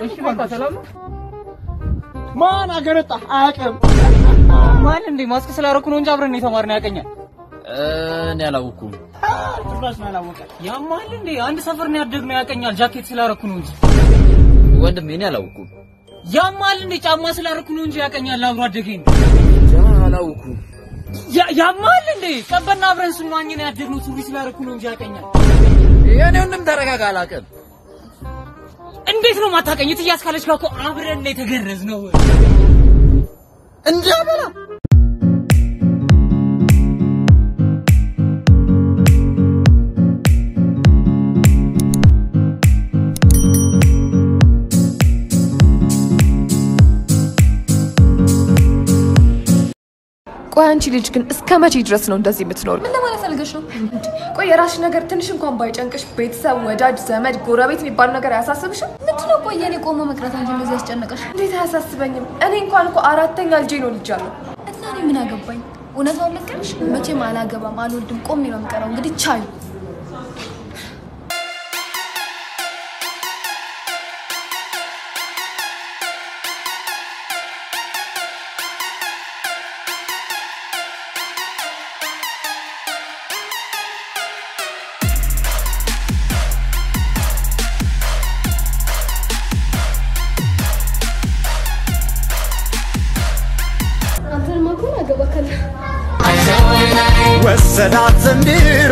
እሺ በቃ ሰላም ነው። ማን አገረጣ አያውቅም። ማን እንዴ ማስክ ስላደረኩ ነው እንጂ አብረን የተማርነው ያቀኛል። እኔ አላወኩም። ጭራሽ ነው ያላወቀ። ያማል እንዴ አንድ ሰፈር ነው ያደግነው ያቀኛል። ጃኬት ስላደረኩ ነው እንጂ ወንድሜ እኔ አላወኩም። ያማል እንዴ ጫማ ስላደረኩ ነው እንጂ ያቀኛል። አብሮ አደገኝ ነው። አላወኩም። ያ- ያማል እንዴ ቀበና አብረን ስንዋኝ ነው ያደግነው። ሱሪ ስላደረኩ ነው እንጂ ያቀኛል። የኔ ወንድም ተረጋጋ። አላውቅም። እንዴት ነው ማታቀኝ? እትዬ አስካለች ጋር እኮ አብረን ነው የተገረዝነው። እንጃ በላ ቆይ አንቺ ልጅ ግን እስከ መቼ ድረስ ነው እንደዚህ የምትኖር? ምን ለማለት ፈልገሽ ነው? ቆይ የራስሽ ነገር ትንሽ እንኳን ባይጨንቅሽ ቤተሰብ፣ ወዳጅ፣ ዘመድ፣ ጎረቤት የሚባል ነገር አያሳስብሽም? ምንድነው ቆይ የኔ ቆሞ መቅረት አንቺ እንደዚህ ያስጨነቀሽ? እንዴት አያሳስበኝም? እኔ እንኳን እኮ አራተኛ ልጄ ነው ልጃለሁ። እና እኔ ምን አገባኝ? እውነታውን ልንገርሽ፣ መቼም አላገባም፣ አልወልድም፣ ቆሜ ነው የምቀረው። እንግዲህ ቻዩ። አንተንማ እኮ አገባካለሁ። ወሰዳት ዘንድሮ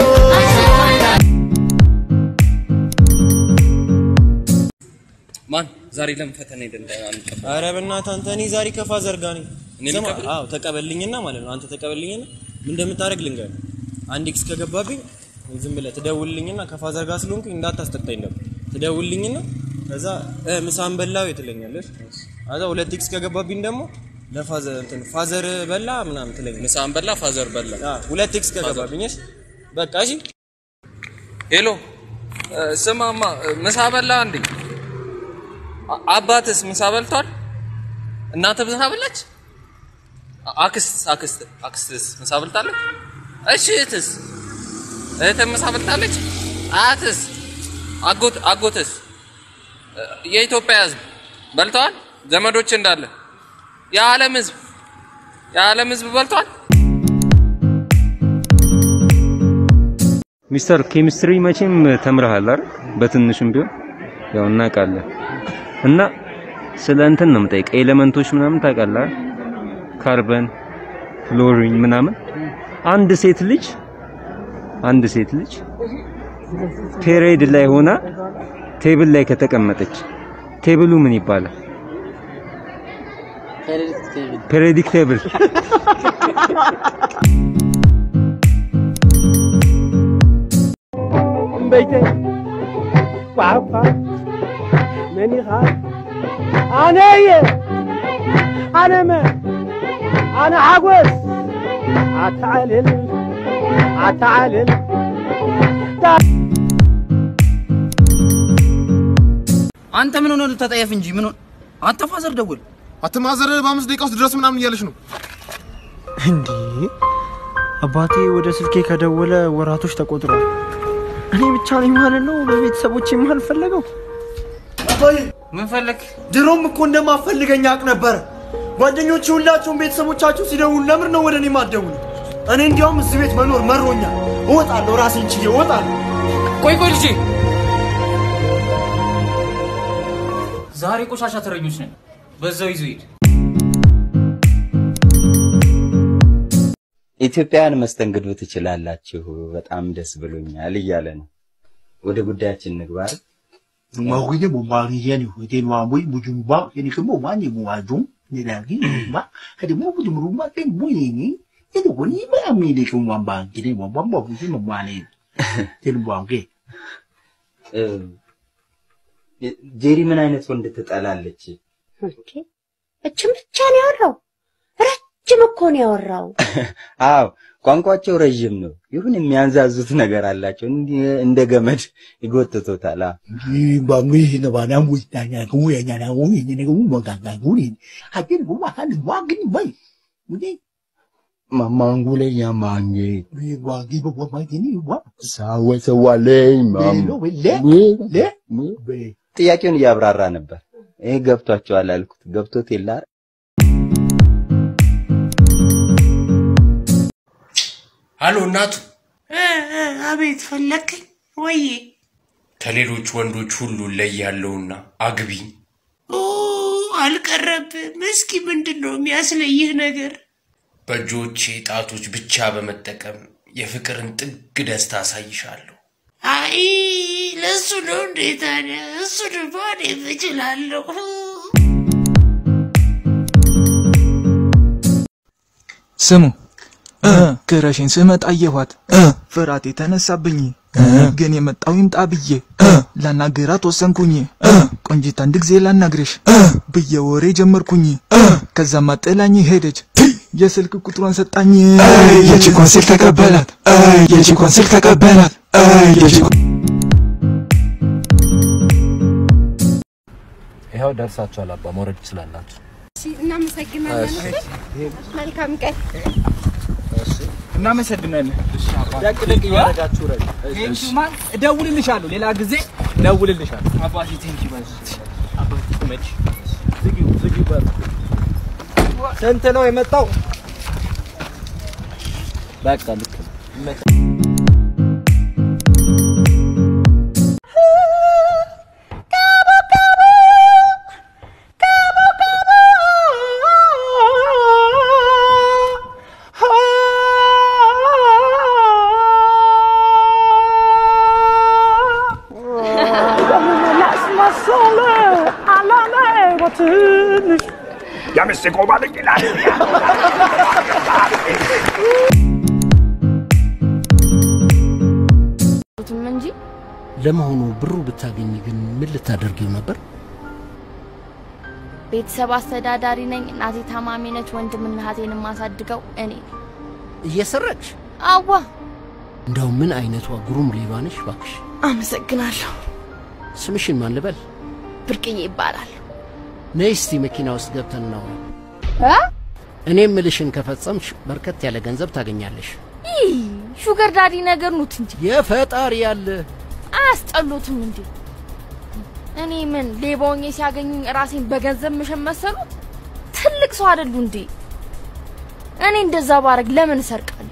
ማን ዛሬ ለምን ፈተና ሄደን አንቀበል? አረ በእናትህ አንተ እኔ ዛሬ ከፋዘር ጋር ነኝ። እኔ ስማ፣ ልቀበል? አዎ ተቀበልኝና ማለት ነው። አንተ ተቀበልኝና ምን እንደምታደርግ ልንገርህ። አንድ ኤክስ ከገባብኝ ዝም ብለህ ትደውልልኝና ከፋዘር ጋር ስለሆንኩኝ እንዳታስጠጣኝ ነበር። ትደውልልኝና ከዛ እ ምሳን በላው ትለኛለሽ። ከዛ ሁለት ኤክስ ከገባብኝ ደግሞ ለፋዘር እንትን ፋዘር በላ ምናምን ትለኛለሽ። ምሳን በላ ፋዘር በላ። አዎ ሁለት ኤክስ ከገባብኝ እሺ፣ በቃ እሺ። ሄሎ እ፣ ስማማ እ፣ ምሳ በላ እንዴ? አ- አባትስ ምሳ በልቷል? እናትህ ምሳ በላች? አ- አክስት አክስት አክስትስ ምሳ በልታለች? እሺ እህትስ እህትህ ምሳ በልታለች? አያትስ አጎት አጎትስ እ፣ የኢትዮጵያ ሕዝብ በልተዋል? ዘመዶች እንዳለ የዓለም ሕዝብ የዓለም ሕዝብ በልቷል? ሚስተር ኬሚስትሪ መቼም ተምረሃል አይደል? በትንሽም ቢሆን ያው እናውቃለን። እና ስለ እንትን ነው የምጠይቀው፣ ኤሌመንቶች ምናምን ታውቃለህ አይደል? ካርበን፣ ፍሎሪን ምናምን። አንድ ሴት ልጅ አንድ ሴት ልጅ ፔሬድ ላይ ሆና ቴብል ላይ ከተቀመጠች ቴብሉ ምን ይባላል? ፔሬዲክ ቴብል። በይተይ ቋቋ ምን ኢኻ ኣነ እየ ኣነ መን ኣነ ሓጎስ ኣተዓልል ኣተዓልል አንተ ምን ሆነ ተጠየፍ እንጂ ምን ሆነ? አንተ ፋዘር ደውል። አትማዘር በአምስት ደቂቃ ውስጥ ድረስ ምናምን እያለች ነው። እንዴ አባቴ ወደ ስልኬ ከደወለ ወራቶች ተቆጥሯል። እኔ ብቻ ነኝ ማለት ነው በቤተሰቦች የማልፈለገው። ምን ፈለግ? ድሮም እኮ እንደማፈልገኝ አውቅ ነበር። ጓደኞቼ ሁላቸውም ቤተሰቦቻቸው ሲደውሉ ለምን ነው ወደ እኔ ማትደውሉ? እኔ እንዲያውም እዚህ ቤት መኖር መሮኛል። እወጣለሁ፣ ራሴን ችዬ እወጣለሁ። ቆይ ቆይ ልጄ፣ ዛሬ ቆሻሻ ተረኞች ነን። በዛው ይዞ ሂድ። ኢትዮጵያውያን መስተንግዶ ትችላላችሁ፣ በጣም ደስ ብሎኛል እያለ ነው። ወደ ጉዳያችን ንግባ አይደል? Mawuye mo mariye ni hote no amoy bujumba ni kemo mani mo ajum ni lagi ba kadi mo bujum rumah ke mo ni ini ko ni ba mi ni ko wamba kini mo bamba bujum mo mani tin bwange እ፣ ጄሪ ምን አይነት ወንድ ትጠላለች? እችም ብቻ ነው ያወራው። ረጅም እኮ ነው ያወራው። አዎ ቋንቋቸው ረዥም ነው። ይሁን የሚያንዛዙት ነገር አላቸው። እንዲህ እንደ ገመድ ይጎትቶታል። አዎ ni ba mi na ba na mu ta nya ko ya nya na wo ni ni ko mo ga ga ko ni ha tin ko wa kan wa gini bai ni ማማንጉለኛ ማኜ ni wa gi bo wa mai ni wa ሳወሰዋለኝ le lo we le le be ጥያቄውን እያብራራ ነበር። ይሄ ገብቷቸዋል አልኩት። ገብቶት የለ አይደል? አሎ እናቱ፣ አቤት ፈለግኝ ወዬ? ከሌሎች ወንዶች ሁሉ ለያለውና አግቢኝ። ኦ አልቀረብም። እስኪ ምንድን ነው የሚያስለይህ ነገር? በእጆቼ ጣቶች ብቻ በመጠቀም የፍቅርን ጥግ ደስታ አሳይሻለሁ። አይ ለእሱ ነው እንዴ ታዲያ? እሱ ድማ እኔም እችላለሁ። ስሙ ክረሽን ስመጣ አየኋት ፍርሃት የተነሳብኝ ግን የመጣው ይምጣ ብዬ ላናግራት ወሰንኩኝ ቆንጂት አንድ ጊዜ ላናግርሽ ብዬ ወሬ ጀመርኩኝ ከዛማ ጥላኝ ሄደች የስልክ ቁጥሯን ሰጣኝ የቺኳን ስልክ ተቀበላት የቺኳን ስልክ ተቀበላት የቺኳን ይኸው ደርሳችኋል አባ መውረድ ትችላላችሁ እናመሰግናለን። መልካም ቀን። እናመሰግናለን ደቅ ደቅ እያደረጋችሁ ረድ ቴንኪው ማን እደውልልሻለሁ ሌላ ጊዜ እደውልልሻለሁ አባቴ ቴንኪው በዚህ አባቴ መች ዝጊው ዝጊው በር ስንት ነው የመጣው በቃ ልክ ነው ይመጣል ያምስት ቆማል ይላል። ቱም እንጂ ለመሆኑ ብሩ ብታገኝ ግን ምን ልታደርጊው ነበር? ቤተሰብ አስተዳዳሪ ነኝ። እናቴ ታማሚ ነች። ወንድምና እህቴን የማሳድገው እኔ ነኝ። እየሰረቅሽ? አዋ እንደው ምን አይነቷ ግሩም ሌባ ነሽ እባክሽ። አመሰግናለሁ። ስምሽን ማን ልበል? ብርቅዬ ይባላል። ነይ እስቲ መኪና ውስጥ ገብተን እናውራ። እ? እኔ ምልሽን ከፈጸምሽ በርከት ያለ ገንዘብ ታገኛለሽ። ይህ ሹገር ዳዲ ነገር ኑት እንጂ የፈጣሪ ያለ አያስጠሉትም እንዴ? እኔ ምን ሌባ ሆኜ ሲያገኙኝ ራሴን በገንዘብ ምሸት መሰሉት? ትልቅ ሰው አይደሉ እንዴ? እኔ እንደዛ ባረግ ለምን እሰርቃለሁ?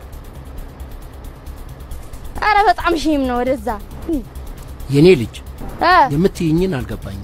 አረ በጣም ሼም ነው። ወደዛ የኔ ልጅ እ የምትይኝን አልገባኝም።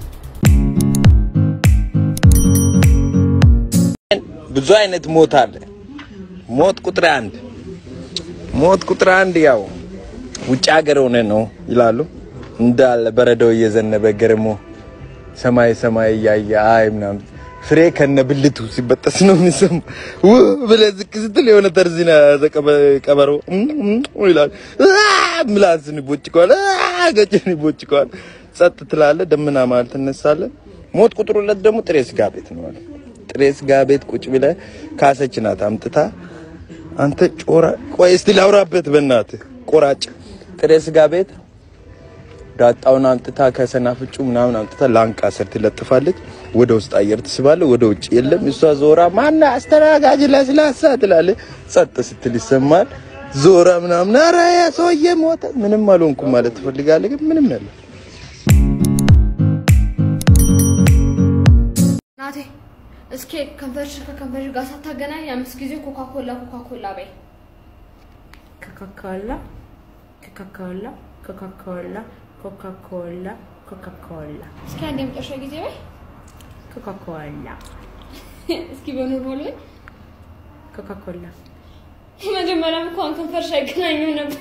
ብዙ አይነት ሞት አለ። ሞት ቁጥር አንድ ሞት ቁጥር አንድ ያው ውጭ ሀገር ሆነ ነው ይላሉ። እንዳለ በረዶው እየዘነበ ገርሞ ሰማይ ሰማይ እያየ አይ ምናምን ፍሬ ከነ ብልቱ ሲበጠስ ነው የሚሰማ። ው ብለህ ዝቅ ስትል የሆነ ተርዚና ቀበሮ ይላል። ምላስን ይቦጭቀዋል፣ ገጭን ይቦጭቀዋል። ጸጥ ትላለህ፣ ደመና መሀል ትነሳለህ። ሞት ቁጥር ሁለት ደግሞ ጥሬ ስጋ ቤት ነው አለ። ጥሬ ስጋ ቤት ቁጭ ብለህ ካሰች ናት አምጥታ አንተ ጮራ ቆይ እስቲ ላውራበት በእናትህ ቆራጭ ጥሬ ስጋ ቤት ዳጣውን አምጥታ ከሰናፍጩ ምናምን አምጥታ ላንቃ ስር ትለጥፋለች። ወደ ውስጥ አየር ትስባለህ፣ ወደ ውጭ የለም። እሷ ዞራ ማና አስተናጋጅ ለስላሳ ትላለህ። ጸጥ ስትል ይሰማል። ዞራ ምናምን ኧረ ያ ሰውዬ ሞተ፣ ምንም አልሆንኩም ማለት ትፈልጋለህ፣ ግን ምንም ያለ ናቴ እስኪ ከንፈርሽ ከከንፈርሽ ጋር ሳታገናኝ አምስት ጊዜ ኮካ ኮላ ኮካ ኮላ በይ። ኮካኮላ ኮካኮላ ኮካኮላ ኮካኮላ ኮካኮላ እስኪ አንድ የመጨረሻ ጊዜ በይ። ኮካኮላ እስኪ በኖርማል በይ። ኮካኮላ መጀመሪያም እንኳን ከንፈርሽ አይገናኙም ነበር።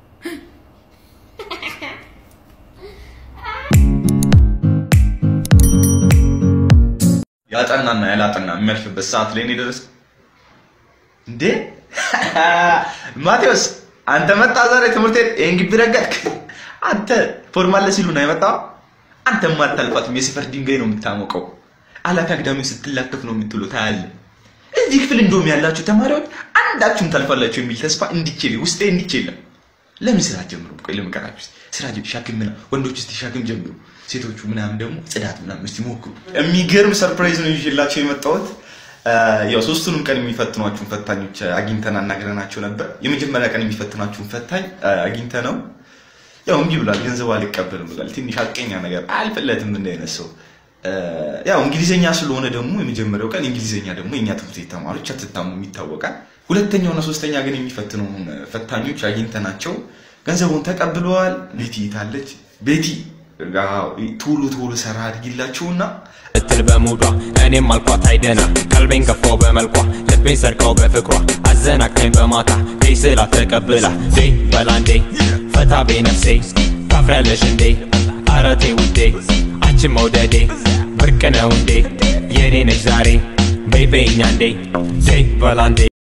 ያጠናና ያላጠና የሚያልፍበት ሰዓት ላይ ነው የደረስኩት። እንዴ ማቴዎስ፣ አንተ መጣ ዛሬ ትምህርት ቤት ይሄን ግቢ ረገጥክ። አንተ ፎርማል ሲሉ ነው የመጣው። አንተ ማታልፋትም የሰፈር ድንጋይ ነው የምታሞቀው። አላፊ አግዳሚ ስትላከፍ ነው የምትውለው። ታያለህ። እዚህ ክፍል እንደውም ያላችሁ ተማሪዎች አንዳችሁም ታልፋላችሁ የሚል ተስፋ እንዲችል ውስጤ እንዲችል የለም። ለምን ስራ ጀምሩ? ቆይ ልምከራችሁ። ስራ ሻክም ምናምን ወንዶች እስቲ ሻክም ጀምሩ፣ ሴቶቹ ምናምን ደግሞ ጽዳት ምናምን እስቲ ሞክሩ። የሚገርም ሰርፕራይዝ ነው ይዤላችሁ የመጣሁት። ያው ሶስቱንም ቀን የሚፈትኗችሁን ፈታኞች አግኝተን አናግረናቸው ነበር። የመጀመሪያ ቀን የሚፈትኗችሁን ፈታኝ አግኝተ ነው ያው እምቢ ብሏል። ገንዘብ አልቀበልም ብሏል። ትንሽ አቀኛ ነገር አልፍለትም እንደ አይነት ሰው ያው እንግሊዘኛ ስለሆነ ደግሞ የመጀመሪያው ቀን እንግሊዘኛ ደግሞ የእኛ ትምህርት ቤት ተማሪዎች አትታሙም ይታወቃል። ሁለተኛውና ሶስተኛ ግን የሚፈትነውን ፈታኞች አግኝተናቸው ገንዘቡን ተቀብለዋል። ቤቲ ታለች። ቤቲ አዎ፣ ቶሎ ቶሎ ሰራ አድርጊላቸውና ስትል በሙዷ እኔም አልኳት አይደና ቀልቤን ገፋው በመልኳ ልቤን ሰርቀው በፍቅሯ አዘናቅተኝ በማታ ዴ ስላት ተቀብላ ዴ በላንዴ ፈታ ቤ ነፍሴ ታፍሪያለሽ እንዴ አረቴ ውዴ አንቺን መውደዴ ብርቅ ነው እንዴ የኔ ነች ዛሬ በይ በይኛ እንዴ ዴ በላንዴ